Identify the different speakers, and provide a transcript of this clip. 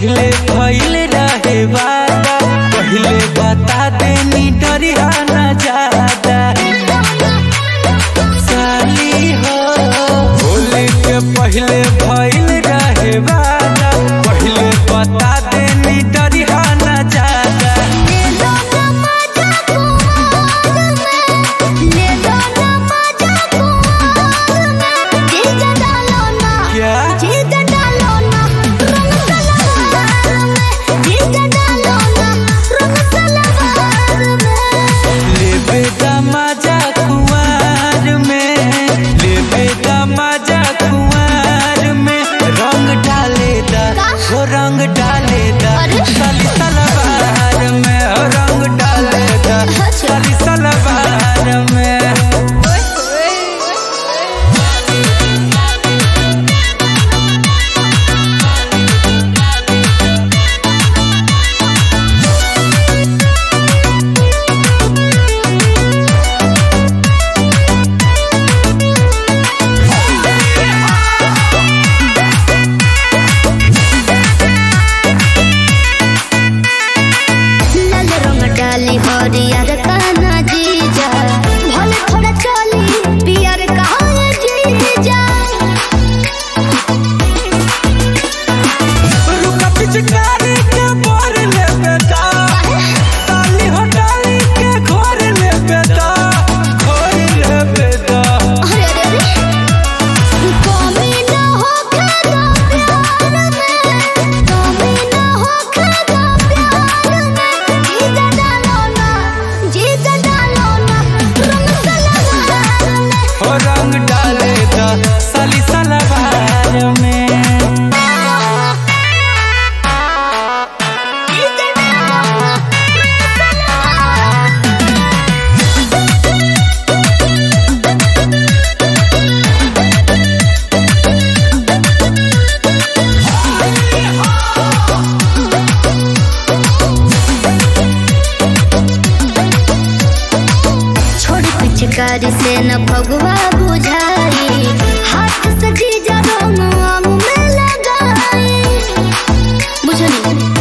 Speaker 1: पहिले भइल रहे वादा पहिले बता देनी डरिया न ज्यादा साली हो होली के पहिले भइल रहे वादा पहिले बता देनी डरिया न ज्यादा क्या लेबे दमाजा कुआर में लेबे दमाजा कुआर में रंग डाले दा हो रंग डाले दा
Speaker 2: अरे।
Speaker 1: साली सलवार में हो रंग डाले दा साली सलवार में
Speaker 2: लाल रंग डाली हरियर काना जीजा भले थोड़ा चली पियर कहा जीजा
Speaker 1: रुका पिचकारी के बोर लेबे दा साली हो डाली के घोर लेबे दा घोर लेबे दा
Speaker 2: अरे रे रे कमी न हो खादा प्यार में कमी न हो खादा प्यार में जीजा डालो ना जीजा डालो ना रंग सलवार में
Speaker 1: हो रंग डाले दा साली सलवार में
Speaker 2: जीजा डालो ना छोड़ पिचकारी से न भगवा बुझाई हाथ से जीजा रंग आम में लगाई बुझली